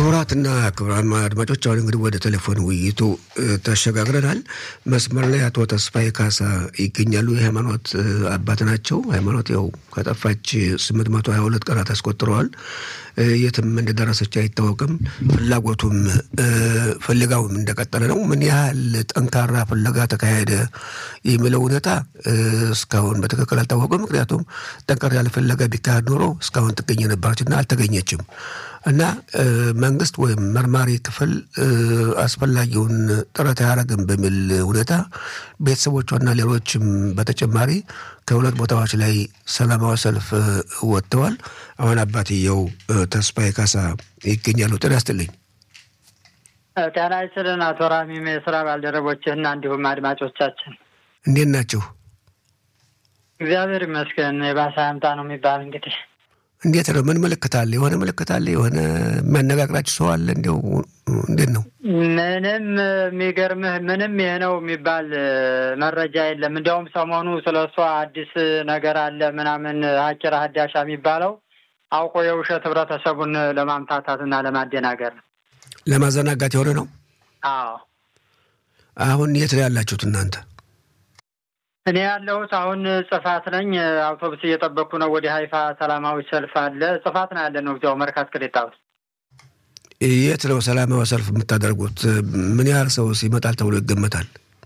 ክቡራትና ክቡራን አድማጮች አሁን እንግዲህ ወደ ቴሌፎን ውይይቱ ተሸጋግረናል። መስመር ላይ አቶ ተስፋዬ ካሳ ይገኛሉ። የሃይማኖት አባት ናቸው። ሃይማኖት ያው ከጠፋች ስምንት መቶ ሀያ ሁለት ቀናት አስቆጥረዋል። የትም እንደደረሰች አይታወቅም። ፍላጎቱም ፍለጋውም እንደቀጠለ ነው። ምን ያህል ጠንካራ ፍለጋ ተካሄደ የሚለው እውነታ እስካሁን በትክክል አልታወቅም። ምክንያቱም ጠንካራ ያለ ፍለጋ ቢካሄድ ኖሮ እስካሁን ትገኝ ነበረችና አልተገኘችም። እና መንግስት ወይም መርማሪ ክፍል አስፈላጊውን ጥረት አያደርግም በሚል ሁኔታ ቤተሰቦቿና ሌሎችም በተጨማሪ ከሁለት ቦታዎች ላይ ሰላማዊ ሰልፍ ወጥተዋል። አሁን አባትየው ተስፋዬ ካሳ ይገኛሉ። ጤና ይስጥልኝ። ጤና ይስጥልን አቶ ራሚም የስራ ባልደረቦችህና እንዲሁም አድማጮቻችን እንዴት ናቸው? እግዚአብሔር ይመስገን። የባሰ አምጣ ነው የሚባል እንግዲህ እንዴት ነው? ምን ምልክት አለ? የሆነ ምልክት አለ? የሆነ የሚያነጋግራችሁ ሰው አለ? እንዲያው እንዴት ነው? ምንም የሚገርምህ ምንም ይህ ነው የሚባል መረጃ የለም። እንዲያውም ሰሞኑ ስለ እሷ አዲስ ነገር አለ ምናምን ሀኪራ ሀዳሻ የሚባለው አውቆ የውሸት ህብረተሰቡን ለማምታታትና ለማደናገር ለማዘናጋት የሆነ ነው። አዎ አሁን የት ነው ያላችሁት እናንተ? እኔ ያለሁት አሁን ጽፋት ነኝ። አውቶቡስ እየጠበቅኩ ነው። ወደ ሀይፋ ሰላማዊ ሰልፍ አለ። ጽፋት ነው ያለ ነው። እዚያው መርካት ቅሬታ ውስጥ። የት ነው ሰላማዊ ሰልፍ የምታደርጉት? ምን ያህል ሰው ይመጣል ተብሎ ይገመታል?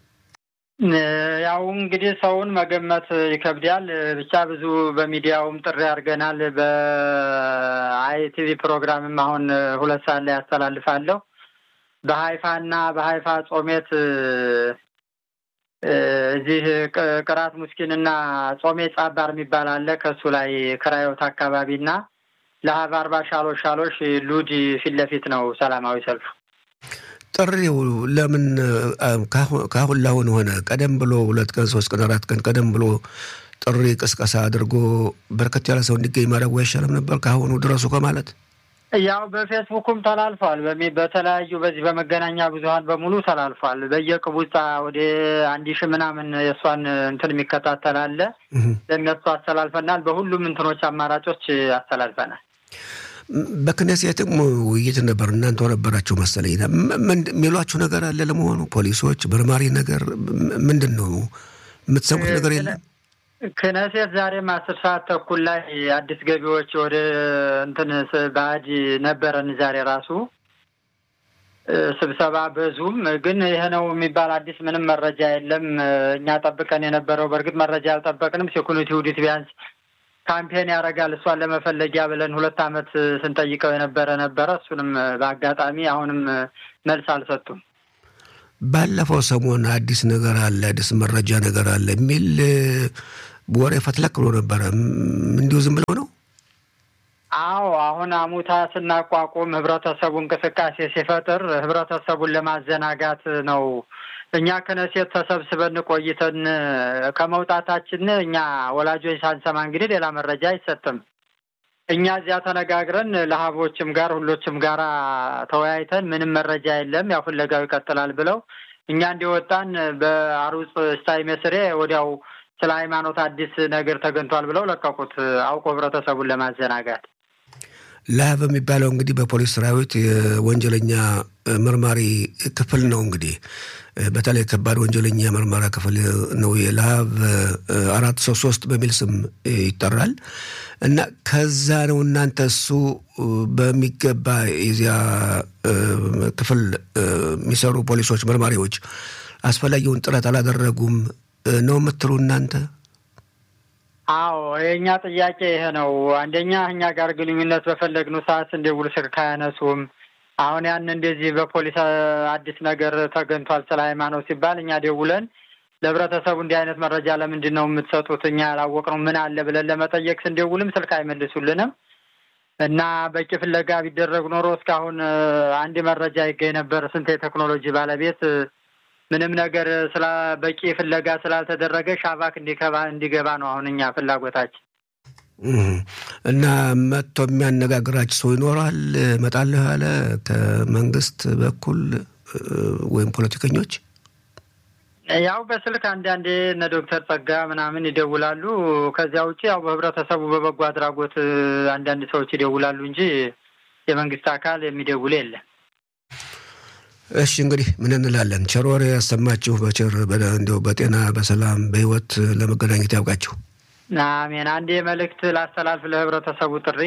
ያው እንግዲህ ሰውን መገመት ይከብዳል። ብቻ ብዙ በሚዲያውም ጥሪ አድርገናል። በአይቲቪ ፕሮግራምም አሁን ሁለት ሰዓት ላይ ያስተላልፋለሁ። በሀይፋና በሀይፋ ጾሜት እዚህ ቅራት ሙስኪንና ጾሜ ጻባር የሚባል አለ። ከእሱ ላይ ክራዮት አካባቢና ለሀብ አርባ ሻሎሽ ሻሎሽ ሉድ ፊት ለፊት ነው ሰላማዊ ሰልፉ። ጥሪው ለምን ካሁን ላሁን ሆነ? ቀደም ብሎ ሁለት ቀን ሶስት ቀን አራት ቀን ቀደም ብሎ ጥሪ ቅስቀሳ አድርጎ በርከት ያለ ሰው እንዲገኝ ማድረጉ አይሻልም ነበር? ከአሁኑ ድረሱ ከማለት ያው በፌስቡኩም ተላልፏል። በተለያዩ በዚህ በመገናኛ ብዙኃን በሙሉ ተላልፏል። በየቅቡጻ ወደ አንድ ሺህ ምናምን የእሷን እንትን የሚከታተል አለ። ለእነሱ አስተላልፈናል። በሁሉም እንትኖች አማራጮች አስተላልፈናል። በክነሴትም ውይይት ነበር። እናንተ ነበራችሁ መሰለኝ። የሚሏችሁ ነገር አለ ለመሆኑ? ፖሊሶች መርማሪ ነገር ምንድን ነው የምትሰሙት ነገር የለም? ክነሴት ዛሬም አስር ሰዓት ተኩል ላይ አዲስ ገቢዎች ወደ እንትን ባዕድ ነበረን። ዛሬ ራሱ ስብሰባ በዙም ግን ይሄ ነው የሚባል አዲስ ምንም መረጃ የለም። እኛ ጠብቀን የነበረው በእርግጥ መረጃ አልጠበቅንም። ሴኩሪቲ ውዲት ቢያንስ ካምፔን ያደርጋል እሷን ለመፈለጊያ ብለን ሁለት ዓመት ስንጠይቀው የነበረ ነበረ። እሱንም በአጋጣሚ አሁንም መልስ አልሰጡም። ባለፈው ሰሞን አዲስ ነገር አለ፣ አዲስ መረጃ ነገር አለ የሚል ወሬ ፈትለክ ብሎ ነበረ። እንዲሁ ዝም ብለው ነው? አዎ አሁን አሙታ ስናቋቁም ህብረተሰቡ እንቅስቃሴ ሲፈጥር ህብረተሰቡን ለማዘናጋት ነው። እኛ ከነሴት ተሰብስበን ቆይተን ከመውጣታችን እኛ ወላጆች ሳንሰማ እንግዲህ ሌላ መረጃ አይሰጥም። እኛ እዚያ ተነጋግረን ለሀቦችም ጋር ሁሎችም ጋር ተወያይተን ምንም መረጃ የለም፣ ያው ፍለጋው ይቀጥላል ብለው እኛ እንዲወጣን በአሩፅ ስታይ መስሬ ወዲያው ስለ ሃይማኖት አዲስ ነገር ተገኝቷል ብለው ለቀቁት፣ አውቆ ህብረተሰቡን ለማዘናጋት። ላብ የሚባለው እንግዲህ በፖሊስ ሰራዊት የወንጀለኛ መርማሪ ክፍል ነው። እንግዲህ በተለይ ከባድ ወንጀለኛ መርማሪ ክፍል ነው። የላብ አራት ሶስት ሶስት በሚል ስም ይጠራል እና ከዛ ነው እናንተ እሱ በሚገባ የዚያ ክፍል የሚሰሩ ፖሊሶች መርማሪዎች አስፈላጊውን ጥረት አላደረጉም ነው የምትሉ እናንተ? አዎ የእኛ ጥያቄ ይሄ ነው። አንደኛ እኛ ጋር ግንኙነት በፈለግነው ሰዓት እንደውል ስልክ አያነሱም። አሁን ያን እንደዚህ በፖሊስ አዲስ ነገር ተገኝቷል ስለ ሃይማኖት ሲባል እኛ ደውለን ለህብረተሰቡ እንዲህ አይነት መረጃ ለምንድን ነው የምትሰጡት? እኛ ያላወቅነው ምን አለ ብለን ለመጠየቅ ስንደውልም ስልክ አይመልሱልንም እና በቂ ፍለጋ ቢደረግ ኖሮ እስካሁን አንድ መረጃ ይገኝ ነበር። ስንት የቴክኖሎጂ ባለቤት ምንም ነገር ስለ በቂ ፍለጋ ስላልተደረገ ሻባክ እንዲገባ እንዲገባ ነው አሁን እኛ ፍላጎታችን። እና መጥቶ የሚያነጋግራችሁ ሰው ይኖራል እመጣለሁ ያለ ከመንግስት በኩል ወይም ፖለቲከኞች? ያው በስልክ አንዳንዴ እነ ዶክተር ጸጋ ምናምን ይደውላሉ። ከዚያ ውጭ ያው በህብረተሰቡ በበጎ አድራጎት አንዳንድ ሰዎች ይደውላሉ እንጂ የመንግስት አካል የሚደውል የለም። እሺ እንግዲህ ምን እንላለን? ቸር ወሬ ያሰማችሁ፣ በቸር እንዲያው በጤና በሰላም በህይወት ለመገናኘት ያውቃችሁ። አሜን። አንድ መልእክት ላስተላልፍ ለህብረተሰቡ ጥሪ።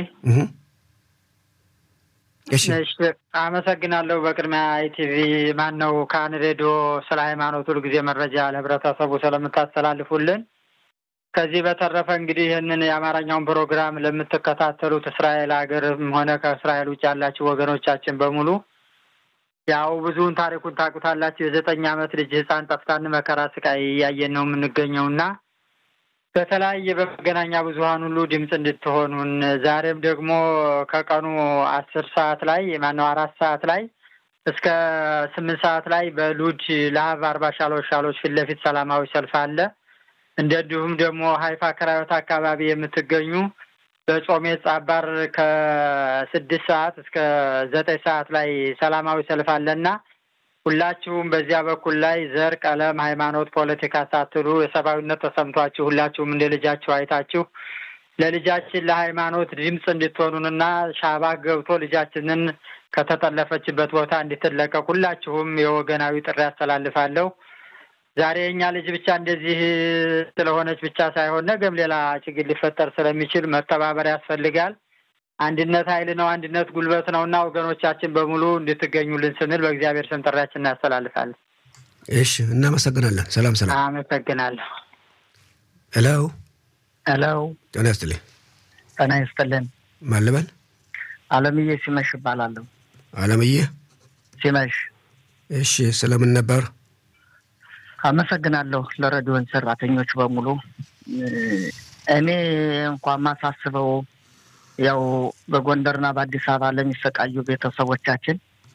እሺ አመሰግናለሁ። በቅድሚያ ኢቲቪ ማን ነው ካን ሬዲዮ ስለ ሃይማኖት ሁል ጊዜ መረጃ ለህብረተሰቡ ስለምታስተላልፉልን። ከዚህ በተረፈ እንግዲህ ይህንን የአማርኛውን ፕሮግራም ለምትከታተሉት እስራኤል ሀገርም ሆነ ከእስራኤል ውጭ ያላችሁ ወገኖቻችን በሙሉ ያው ብዙውን ታሪኩን ታውቁታላችሁ። የዘጠኝ ዓመት ልጅ ህፃን ጠፍታን መከራ ስቃይ እያየን ነው የምንገኘው እና በተለያየ በመገናኛ ብዙኃን ሁሉ ድምፅ እንድትሆኑን ዛሬም ደግሞ ከቀኑ አስር ሰዓት ላይ ማነው አራት ሰዓት ላይ እስከ ስምንት ሰዓት ላይ በሉድ ለሀብ አርባ ሻሎች ሻሎች ፊት ለፊት ሰላማዊ ሰልፍ አለ። እንደዚሁም ደግሞ ሀይፋ ክራዮት አካባቢ የምትገኙ በጾሜ ጻባር ከስድስት ሰዓት እስከ ዘጠኝ ሰዓት ላይ ሰላማዊ ሰልፍ አለና ሁላችሁም በዚያ በኩል ላይ ዘር፣ ቀለም፣ ሃይማኖት፣ ፖለቲካ ሳትሉ የሰብአዊነት ተሰምቷችሁ ሁላችሁም እንደ ልጃችሁ አይታችሁ ለልጃችን ለሃይማኖት ድምፅ እንድትሆኑንና ሻባ ገብቶ ልጃችንን ከተጠለፈችበት ቦታ እንድትለቀቅ ሁላችሁም የወገናዊ ጥሪ ያስተላልፋለሁ። ዛሬ የእኛ ልጅ ብቻ እንደዚህ ስለሆነች ብቻ ሳይሆን ነገም ሌላ ችግር ሊፈጠር ስለሚችል መተባበር ያስፈልጋል። አንድነት ኃይል ነው። አንድነት ጉልበት ነው እና ወገኖቻችን በሙሉ እንድትገኙልን ስንል በእግዚአብሔር ስም ጥሪያችን እናስተላልፋለን። እሺ፣ እናመሰግናለን። ሰላም ሰላም። አመሰግናለሁ። ሄሎ ሄሎ፣ ጤና ይስጥልኝ። ጤና ይስጥልን። ማን ልበል? አለምዬ ሲመሽ እባላለሁ። አለምዬ ሲመሽ። እሺ፣ ስለምን ነበር? አመሰግናለሁ ለሬዲዮን ሰራተኞች በሙሉ። እኔ እንኳን ማሳስበው ያው በጎንደርና በአዲስ አበባ ለሚሰቃዩ ቤተሰቦቻችን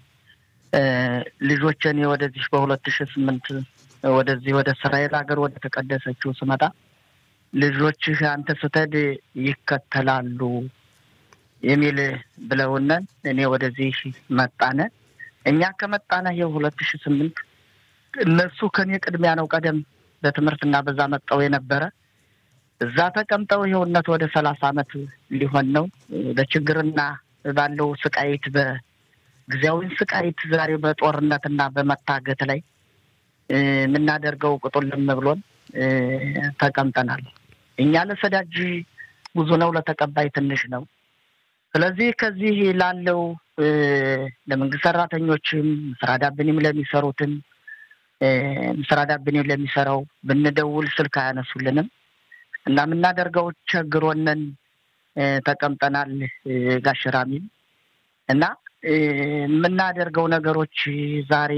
ልጆችን ወደዚህ በሁለት ሺህ ስምንት ወደዚህ ወደ እስራኤል ሀገር ወደ ተቀደሰችው ስመጣ ልጆችህ አንተ ስትሄድ ይከተላሉ የሚል ብለውነን እኔ ወደዚህ መጣነ። እኛ ከመጣነ ይኸው ሁለት ሺህ ስምንት እነሱ ከኔ ቅድሚያ ነው ቀደም በትምህርትና በዛ መጠው የነበረ እዛ ተቀምጠው ይኸውነት ወደ ሰላሳ አመት ሊሆን ነው። በችግርና ባለው ስቃይት በጊዜያዊ ስቃይት ዛሬ በጦርነትና በመታገት ላይ የምናደርገው ቁጡልም ብሎን ተቀምጠናል። እኛ ለሰዳጅ ብዙ ነው፣ ለተቀባይ ትንሽ ነው። ስለዚህ ከዚህ ላለው ለመንግስት ሰራተኞችም ስራ ዳብንም ለሚሰሩትም ስራ ዳብንም ለሚሰራው ብንደውል ስልክ አያነሱልንም እና የምናደርገው ቸግሮነን ተቀምጠናል። ጋሽራሚል እና የምናደርገው ነገሮች ዛሬ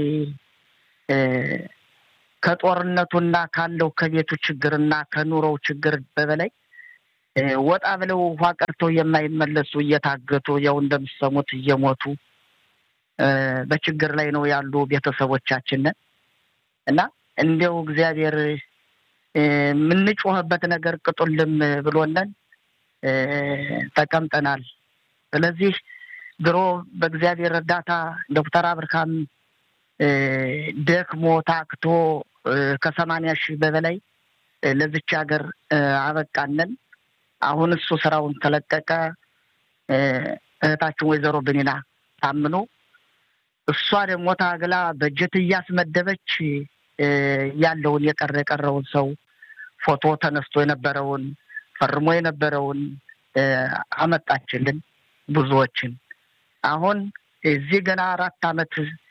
ከጦርነቱና ካለው ከቤቱ ችግርና ከኑሮው ችግር በበላይ ወጣ ብለው ውሃ ቀርተው የማይመለሱ እየታገቱ ያው እንደምሰሙት እየሞቱ በችግር ላይ ነው ያሉ ቤተሰቦቻችንን እና እንዲያው እግዚአብሔር የምንጮህበት ነገር ቅጡልም ብሎነን ተቀምጠናል። ስለዚህ ድሮ በእግዚአብሔር እርዳታ ዶክተር አብርሃም ደክሞ ታክቶ ከሰማንያ ሺህ በበላይ ለዚች ሀገር አበቃነን። አሁን እሱ ስራውን ተለቀቀ። እህታችን ወይዘሮ ብኒና ታምኖ እሷ ደግሞ ታግላ በጀት እያስመደበች ያለውን የቀረ የቀረውን ሰው ፎቶ ተነስቶ የነበረውን ፈርሞ የነበረውን አመጣችልን ብዙዎችን። አሁን እዚህ ገና አራት አመት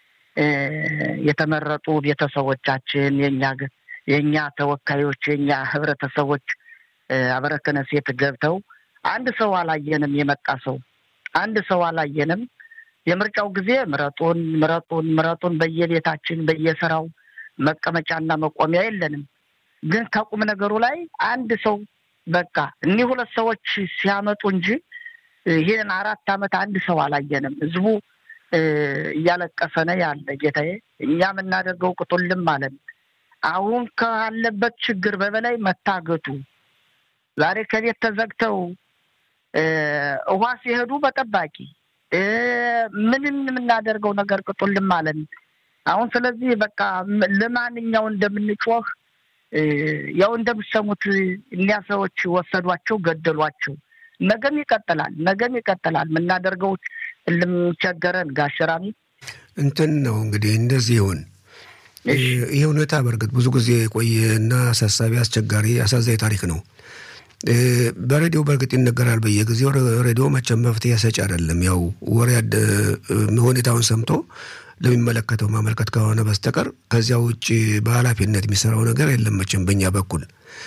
የተመረጡ ቤተሰቦቻችን የኛ የእኛ ተወካዮች የእኛ ህብረተሰቦች አበረከነ ሴት ገብተው አንድ ሰው አላየንም። የመጣ ሰው አንድ ሰው አላየንም። የምርጫው ጊዜ ምረጡን ምረጡን ምረጡን በየቤታችን በየስራው መቀመጫና መቆሚያ የለንም። ግን ከቁም ነገሩ ላይ አንድ ሰው በቃ እኒህ ሁለት ሰዎች ሲያመጡ እንጂ ይህን አራት አመት አንድ ሰው አላየንም። ህዝቡ እያለቀሰ ነው ያለ። ጌታዬ እኛ የምናደርገው ቅጡልም አለን። አሁን ካለበት ችግር በበላይ መታገቱ ዛሬ ከቤት ተዘግተው ውሃ ሲሄዱ በጠባቂ ምንም የምናደርገው ነገር ቅጡልም አለን። አሁን ስለዚህ በቃ ለማንኛው እንደምንጮህ ያው እንደምሰሙት እኒያ ሰዎች ወሰዷቸው፣ ገደሏቸው። ነገም ይቀጥላል፣ ነገም ይቀጥላል። የምናደርገው እልም ቸገረን ጋሸራሚ እንትን ነው እንግዲህ እንደዚህ ይሁን። ይህ ሁኔታ በእርግጥ ብዙ ጊዜ የቆየና አሳሳቢ፣ አስቸጋሪ፣ አሳዛኝ ታሪክ ነው። በሬዲዮ በእርግጥ ይነገራል በየጊዜው። ሬዲዮ መቼም መፍትሄ ሰጪ አይደለም። ያው ወሬ ሁኔታውን ሰምቶ ለሚመለከተው ማመልከት ከሆነ በስተቀር ከዚያ ውጭ በኃላፊነት የሚሰራው ነገር የለም መቼም በእኛ በኩል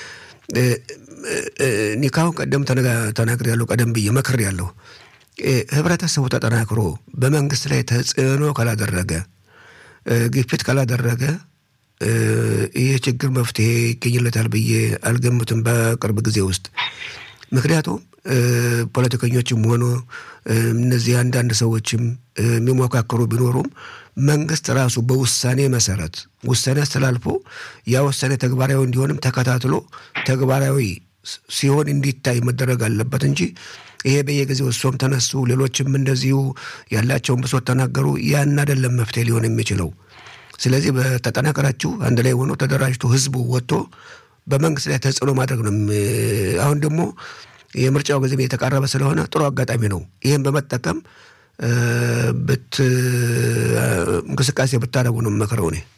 እኔ ካሁን ቀደም ተናግሬ ያለው ቀደም ብዬ መክር ያለው ህብረተሰቡ ተጠናክሮ በመንግስት ላይ ተጽዕኖ ካላደረገ ግፊት ካላደረገ ይህ ችግር መፍትሄ ይገኝለታል ብዬ አልገምትም በቅርብ ጊዜ ውስጥ። ምክንያቱም ፖለቲከኞችም ሆኖ እነዚህ አንዳንድ ሰዎችም የሚሞካከሩ ቢኖሩም መንግስት ራሱ በውሳኔ መሰረት ውሳኔ አስተላልፎ ያ ውሳኔ ተግባራዊ እንዲሆንም ተከታትሎ ተግባራዊ ሲሆን እንዲታይ መደረግ አለበት እንጂ ይሄ በየጊዜው እሷም ተነሱ ሌሎችም እንደዚሁ ያላቸውን ብሶት ተናገሩ፣ ያን አይደለም መፍትሄ ሊሆን የሚችለው። ስለዚህ በተጠናከራችሁ አንድ ላይ ሆኖ ተደራጅቶ ህዝቡ ወጥቶ በመንግስት ላይ ተጽዕኖ ማድረግ ነው። አሁን ደግሞ የምርጫው ጊዜ የተቃረበ ስለሆነ ጥሩ አጋጣሚ ነው። ይህም በመጠቀም ብት እንቅስቃሴ ብታደርጉ ነው የምመክረው እኔ።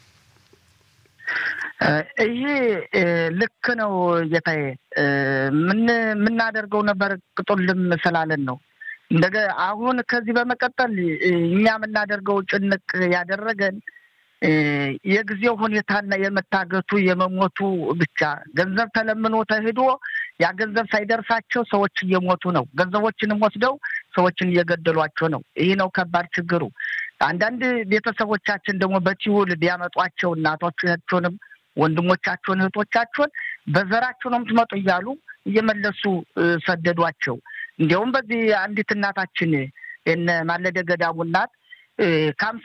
ይሄ ልክ ነው ጌታዬ። የምናደርገው ነበር ቅጡልም ስላለን ነው። እንደገ አሁን ከዚህ በመቀጠል እኛ የምናደርገው ጭንቅ ያደረገን የጊዜው ሁኔታና የመታገቱ የመሞቱ ብቻ ገንዘብ ተለምኖ ተሄዶ ያ ገንዘብ ሳይደርሳቸው ሰዎች እየሞቱ ነው። ገንዘቦችንም ወስደው ሰዎችን እየገደሏቸው ነው። ይህ ነው ከባድ ችግሩ። አንዳንድ ቤተሰቦቻችን ደግሞ በቲውል ቢያመጧቸው እናቶቻቸውንም ወንድሞቻቸውን እህቶቻቸውን በዘራቸው ነው የምትመጡ እያሉ እየመለሱ ሰደዷቸው። እንዲያውም በዚህ አንዲት እናታችን የነ ማለደ ገዳሙ እናት ከአምሳ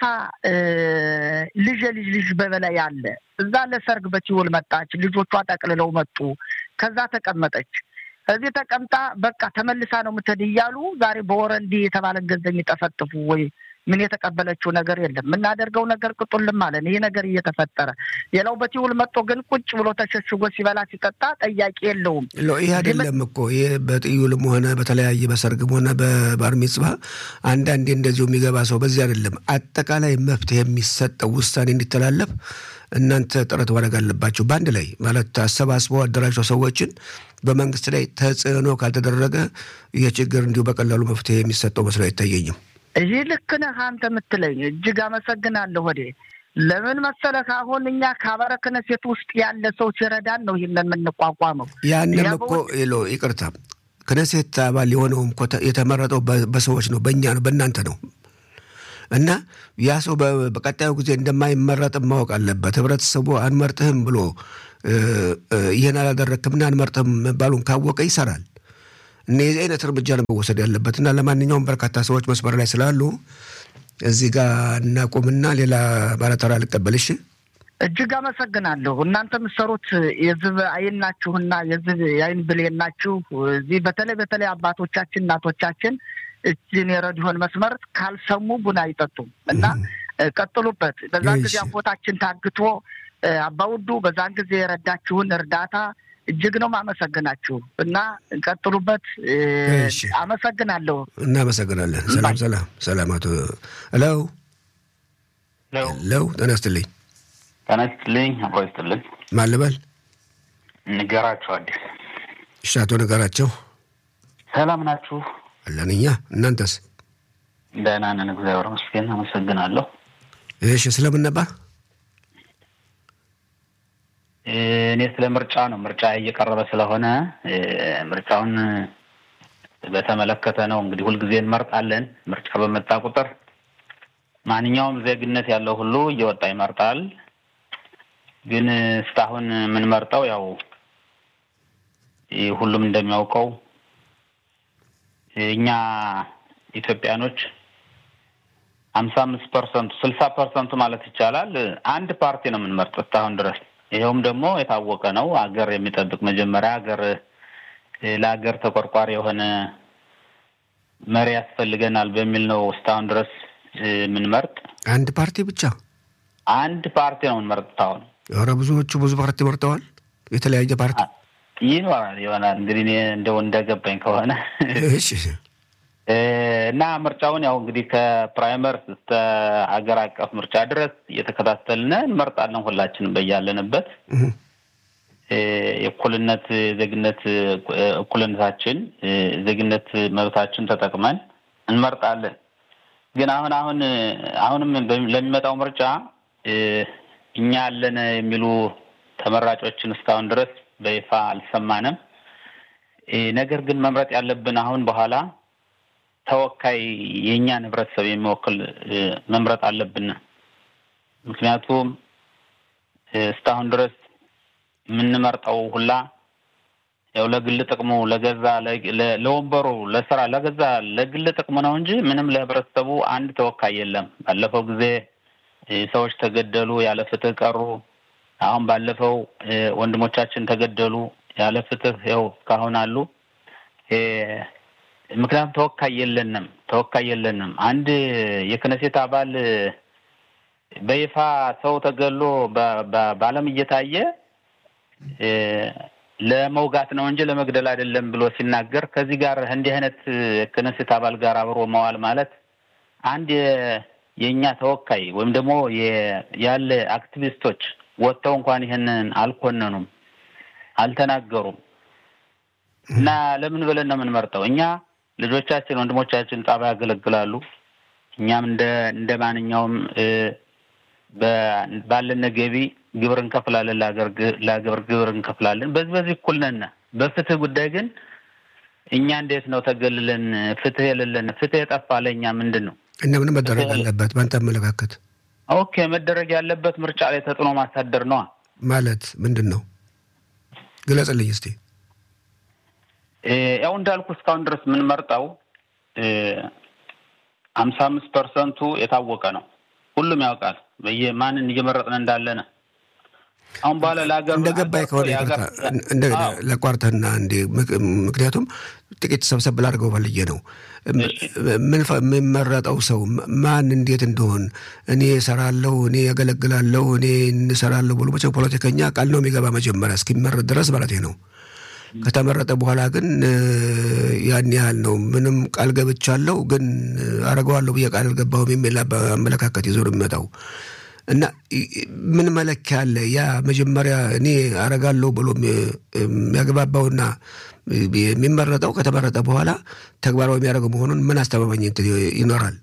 ልጅ ልጅ ልጅ በበላይ አለ። እዛ ለሰርግ በቲውል መጣች። ልጆቿ ጠቅልለው መጡ። ከዛ ተቀመጠች። እዚህ ተቀምጣ በቃ ተመልሳ ነው የምትሄድ እያሉ ዛሬ በወረንዲ የተባለን ገንዘብ የሚጠፈጥፉ ወይ ምን የተቀበለችው ነገር የለም። የምናደርገው ነገር ቅጡልም አለን። ይሄ ነገር እየተፈጠረ ሌላው በቲውል መጥቶ ግን ቁጭ ብሎ ተሸሽጎ ሲበላ ሲጠጣ ጠያቂ የለውም። ይህ አይደለም እኮ ይህ በጥዩልም ሆነ በተለያየ በሰርግም ሆነ በባር ሚጽባ አንዳንዴ እንደዚሁ የሚገባ ሰው በዚህ አይደለም። አጠቃላይ መፍትሄ የሚሰጠው ውሳኔ እንዲተላለፍ እናንተ ጥረት ማድረግ አለባቸው። በአንድ ላይ ማለት አሰባስበው አደራጅተው ሰዎችን በመንግስት ላይ ተጽዕኖ ካልተደረገ ይህ ችግር እንዲሁ በቀላሉ መፍትሄ የሚሰጠው መስሎ አይታየኝም። ይህ ልክ ነህ አንተ የምትለኝ እጅግ አመሰግናለሁ። ወዴ ለምን መሰለህ አሁን እኛ ከአበረ ክህነት ውስጥ ያለ ሰው ሲረዳን ነው ይህን የምንቋቋመው። ያንም እኮ ሎ ይቅርታ ክነሴት አባል የሆነውም እኮ የተመረጠው በሰዎች ነው፣ በእኛ ነው፣ በእናንተ ነው። እና ያ ሰው በቀጣዩ ጊዜ እንደማይመረጥም ማወቅ አለበት። ህብረተሰቡ አንመርጥህም ብሎ ይህን አላደረክምና አንመርጥህም መባሉን ካወቀ ይሰራል። እና የዚህ አይነት እርምጃ ነው መወሰድ ያለበት። እና ለማንኛውም በርካታ ሰዎች መስመር ላይ ስላሉ እዚህ ጋር እናቁምና ሌላ ባለተራ ልቀበልሽ። እጅግ አመሰግናለሁ። እናንተ የምትሰሩት የዝብ አይን ናችሁና የዝብ የአይን ብሌን ናችሁ። እዚህ በተለይ በተለይ አባቶቻችን እናቶቻችን እጅን የረዲዮን መስመር ካልሰሙ ቡና አይጠጡም እና ቀጥሉበት። በዛን ጊዜ አቦታችን ታግቶ አባውዱ በዛን ጊዜ የረዳችሁን እርዳታ እጅግ ነው ማመሰግናችሁ እና ቀጥሉበት። አመሰግናለሁ። እናመሰግናለን። ሰላም ሰላም ሰላም። አቶ ለው ለው ጤና ይስጥልኝ። ጤና ይስጥልኝ። አብሮ ይስጥልኝ። ማን ልበል? ንገራቸው አዲስ። እሺ፣ አቶ ንገራቸው ሰላም ናችሁ? አለን እኛ። እናንተስ? ደህና ነን፣ እግዚአብሔር ይመስገን። አመሰግናለሁ። እሺ፣ ስለምን ነበር? እኔ ስለ ምርጫ ነው። ምርጫ እየቀረበ ስለሆነ ምርጫውን በተመለከተ ነው። እንግዲህ ሁልጊዜ እንመርጣለን። ምርጫ በመጣ ቁጥር ማንኛውም ዜግነት ያለው ሁሉ እየወጣ ይመርጣል። ግን እስካሁን የምንመርጠው ያው ሁሉም እንደሚያውቀው እኛ ኢትዮጵያኖች ሀምሳ አምስት ፐርሰንቱ ስልሳ ፐርሰንቱ ማለት ይቻላል አንድ ፓርቲ ነው የምንመርጥ እስካሁን ድረስ ይኸውም ደግሞ የታወቀ ነው። አገር የሚጠብቅ መጀመሪያ አገር ለአገር ተቆርቋሪ የሆነ መሪ ያስፈልገናል በሚል ነው እስካሁን ድረስ የምንመርጥ። አንድ ፓርቲ ብቻ አንድ ፓርቲ ነው የምንመርጥ። አሁን ኧረ ብዙዎቹ ብዙ ፓርቲ መርጠዋል። የተለያየ ፓርቲ ይኖራል ይሆናል እንግዲህ እኔ እንደው እንደገባኝ ከሆነ እሺ እና ምርጫውን ያው እንግዲህ ከፕራይመር እስከ ሀገር አቀፍ ምርጫ ድረስ እየተከታተልን እንመርጣለን። ሁላችንም በያለንበት የእኩልነት ዜግነት እኩልነታችን ዜግነት መብታችን ተጠቅመን እንመርጣለን። ግን አሁን አሁን አሁንም ለሚመጣው ምርጫ እኛ አለን የሚሉ ተመራጮችን እስካሁን ድረስ በይፋ አልሰማንም። ነገር ግን መምረጥ ያለብን አሁን በኋላ ተወካይ የእኛን ህብረተሰብ የሚወክል መምረጥ አለብን። ምክንያቱም እስካሁን ድረስ የምንመርጠው ሁላ ያው ለግል ጥቅሙ ለገዛ ለወንበሩ ለስራ ለገዛ ለግል ጥቅሙ ነው እንጂ ምንም ለህብረተሰቡ አንድ ተወካይ የለም። ባለፈው ጊዜ ሰዎች ተገደሉ፣ ያለ ፍትህ ቀሩ። አሁን ባለፈው ወንድሞቻችን ተገደሉ፣ ያለ ፍትህ ያው እስካሁን አሉ። ምክንያቱም ተወካይ የለንም፣ ተወካይ የለንም። አንድ የክነሴት አባል በይፋ ሰው ተገሎ በዓለም እየታየ ለመውጋት ነው እንጂ ለመግደል አይደለም ብሎ ሲናገር ከዚህ ጋር እንዲህ አይነት ክነሴት አባል ጋር አብሮ መዋል ማለት አንድ የእኛ ተወካይ ወይም ደግሞ ያለ አክቲቪስቶች ወጥተው እንኳን ይህንን አልኮነኑም፣ አልተናገሩም። እና ለምን ብለን ነው የምንመርጠው? እኛ ልጆቻችን፣ ወንድሞቻችን ጣባ ያገለግላሉ። እኛም እንደ እንደ ማንኛውም ባለን ገቢ ግብር እንከፍላለን፣ ለሀገር ግብር እንከፍላለን። በዚህ በዚህ እኩል ነን። በፍትህ ጉዳይ ግን እኛ እንዴት ነው ተገልለን ፍትህ የሌለን ፍትህ የጠፋ ለእኛ ምንድን ነው እና ምን መደረግ አለበት በአንተ አመለካከት? ኦኬ መደረግ ያለበት ምርጫ ላይ ተጽዕኖ ማሳደር ነዋ። ማለት ምንድን ነው ግለጽልኝ እስቲ። ያው እንዳልኩ እስካሁን ድረስ የምንመርጠው ሀምሳ አምስት ፐርሰንቱ የታወቀ ነው። ሁሉም ያውቃል ማንን እየመረጥን እንዳለን። አሁን በኋላ ለሀገር እንደገባኝ ከሆነ እንደ ለቋርተና እንዴ ምክንያቱም ጥቂት ሰብሰብ ላድርገው ፈልጌ ነው የምመረጠው ሰው ማን እንዴት እንደሆን እኔ እሰራለሁ፣ እኔ ያገለግላለሁ፣ እኔ እንሰራለሁ ብሎ መቼም ፖለቲከኛ ቃል ነው የሚገባ መጀመሪያ እስኪመረጥ ድረስ ማለት ነው። ከተመረጠ በኋላ ግን ያን ያህል ነው። ምንም ቃል ገብቻለሁ ግን አረገዋለሁ ብዬ ቃል አልገባሁም የሚል አመለካከት ይዞ ነው የሚመጣው እና ምን መለኪያ አለ? ያ መጀመሪያ እኔ አረጋለሁ ብሎ የሚያግባባውና የሚመረጠው ከተመረጠ በኋላ ተግባራዊ የሚያደርገው መሆኑን ምን አስተማማኝ ይኖራል?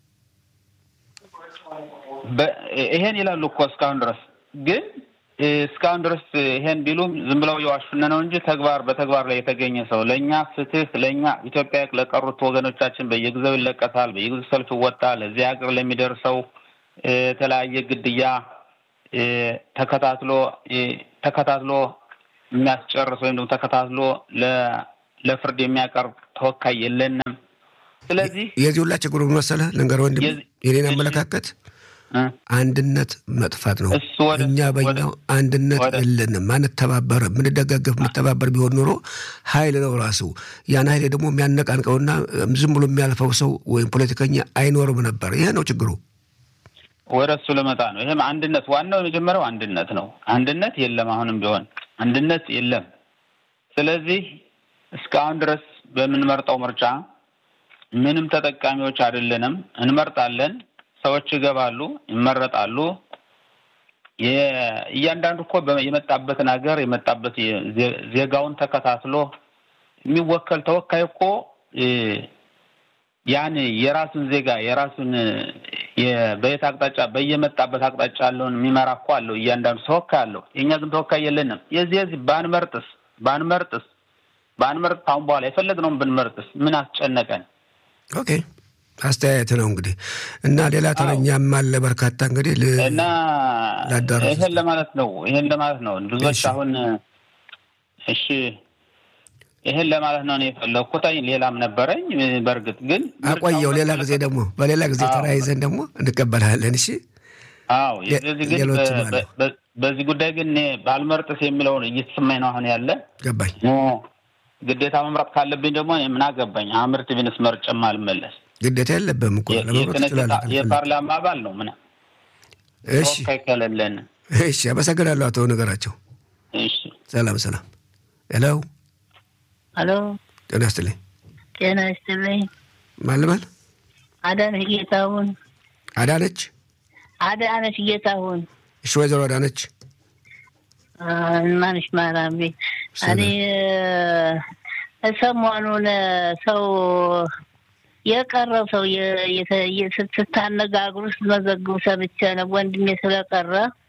ይሄን ይላሉ እኮ እስካሁን ድረስ ግን እስካሁን ድረስ ይሄን ቢሉም ዝም ብለው የዋሹን ነው እንጂ ተግባር በተግባር ላይ የተገኘ ሰው ለእኛ ፍትህ ለእኛ ኢትዮጵያ ለቀሩት ወገኖቻችን በየጊዜው ይለቀሳል፣ በየጊዜው ሰልፍ ይወጣል። እዚህ ሀገር ለሚደርሰው የተለያየ ግድያ ተከታትሎ ተከታትሎ የሚያስጨርስ ወይም ደግሞ ተከታትሎ ለፍርድ የሚያቀርብ ተወካይ የለንም። ስለዚህ የዚህ ሁላ ችግሩ መሰለህ ልንገርህ ወንድም የኔን አመለካከት አንድነት መጥፋት ነው። እኛ በኛው አንድነት የለንም፣ አንተባበርም። ምንደጋገፍ ምንተባበር ቢሆን ኖሮ ኃይል ነው ራሱ። ያን ኃይል ደግሞ የሚያነቃንቀውና ዝም ብሎ የሚያልፈው ሰው ወይም ፖለቲከኛ አይኖርም ነበር። ይሄ ነው ችግሩ። ወደ እሱ ልመጣ ነው። ይህም አንድነት ዋናው የመጀመሪያው አንድነት ነው። አንድነት የለም፣ አሁንም ቢሆን አንድነት የለም። ስለዚህ እስካሁን ድረስ በምንመርጠው ምርጫ ምንም ተጠቃሚዎች አይደለንም። እንመርጣለን ሰዎች ይገባሉ፣ ይመረጣሉ። እያንዳንዱ እኮ የመጣበትን ሀገር የመጣበት ዜጋውን ተከታትሎ የሚወከል ተወካይ እኮ ያን የራሱን ዜጋ የራሱን በየት አቅጣጫ በየመጣበት አቅጣጫ ያለውን የሚመራ እኮ አለው። እያንዳንዱ ተወካይ አለው። የእኛ ግን ተወካይ የለንም። የዚህ የዚህ ባንመርጥስ ባንመርጥስ ባንመርጥ አሁን በኋላ የፈለግነውን ብንመርጥስ ምን አስጨነቀን? ኦኬ አስተያየት ነው እንግዲህ እና ሌላ ተረኛም አለ በርካታ እንግዲህ እና ይሄን ለማለት ነው ይሄን ለማለት ነው ብዙዎች አሁን እሺ ይሄን ለማለት ነው እኔ የፈለግኩት ሌላም ነበረኝ በእርግጥ ግን አቆየው ሌላ ጊዜ ደግሞ በሌላ ጊዜ ተራይዘን ደግሞ እንቀበልሃለን እሺ አዎ ግን በዚህ ጉዳይ ግን እኔ ባልመርጥስ የሚለውን እየተሰማኝ ነው አሁን ያለ ገባኝ ግዴታ መምረጥ ካለብኝ ደግሞ ምን አገባኝ አምርት ቢንስ መርጬም አልመለስ ግዴታ የለብህም እኮ ለመምረጥ ትችላለህ። የፓርላማ አባል ነው ምን እሺ ከለለን እሺ፣ አመሰግናለሁ አቶ ነገራቸው። እሺ፣ ሰላም ሰላም። ሄሎ ሄሎ፣ ጤና ይስጥልኝ። ጤና ይስጥልኝ። ማልበል አዳነች ጌታሁን አዳነች አዳነች ጌታሁን እሺ ወይዘሮ አዳነች ማንሽ ማራሚ እኔ ሰሞኑን ሰው የቀረው ሰው ስታነጋግሩ ስትመዘግቡ ሰምቼ ነው። ወንድሜ ስለቀረ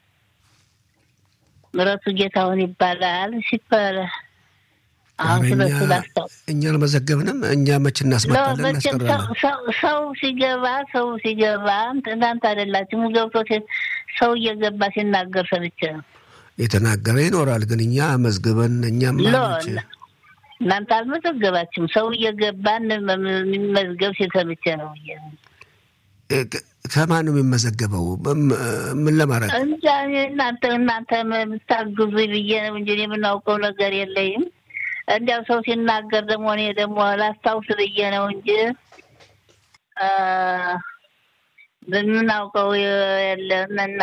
ምረቱ ጌታሁን ይባላል ሲባል አሁን ስለሱ ላስታው እኛ አልመዘገብንም። እኛ መች እናስመጣለን እናስቀራለን። ሰው ሲገባ ሰው ሲገባ እናንተ አይደላችሁም ገብቶ ሰው እየገባ ሲናገር ሰምቼ ነው። የተናገረ ይኖራል፣ ግን እኛ መዝግበን እኛም እናንተ አልመዘገባችሁም። ሰው እየገባ የሚመዝገብ ሲሰምቼ ነው። ከማን ነው የሚመዘገበው? ምን ለማድረግ እንጃ እናንተ እናንተ የምታግዙ ብዬ ነው እንጂ የምናውቀው ነገር የለኝም። እንዲያው ሰው ሲናገር ደግሞ እኔ ደግሞ ላስታውስ ብዬ ነው እንጂ የምናውቀው የለም እና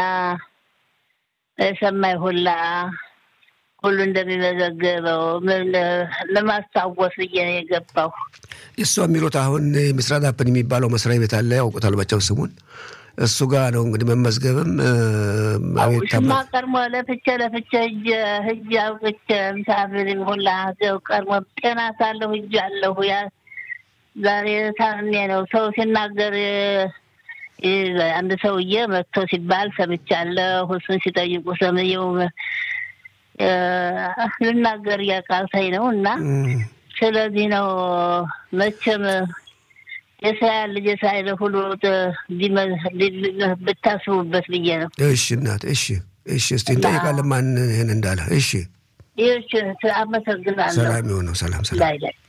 የሰማይ ሁላ ሁሉ እንደሚመዘገበው ለማስታወስ ብዬ ነው የገባው። እሷ የሚሉት አሁን ምስራት አፕን የሚባለው መስሪያ ቤት አለ፣ ያውቁታል መቼም ስሙን። እሱ ጋር ነው እንግዲህ መመዝገብም ሽማ ቀድሞ ለፍቼ ለፍቼ እጅ ህጅ አውቅቼ ምሳፍር ሁላ ዘው ቀድሞ ጤና ሳለሁ እጅ አለሁ ያ ዛሬ ታምሜ ነው ሰው ሲናገር አንድ ሰውዬ መጥቶ ሲባል ሰምቻለሁ። እሱን ሲጠይቁ ሰምየው ልናገር እያቃተኝ ነው እና ስለዚህ ነው መቼም የእስራኤል ልጅ የእስራኤል ሁሉ ብታስቡበት ብዬ ነው። እሺ እናት፣ እሺ፣ እሺ። እስቲ እንጠይቃለን ማን ይህን እንዳለ። እሺ፣ ይህች አመሰግናለሁ። ሰላም የሆነው ሰላም፣ ሰላም። ላይ ላይ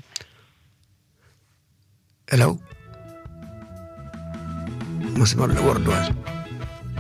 ሄሎ፣ መስመር ላይ ወርደዋል።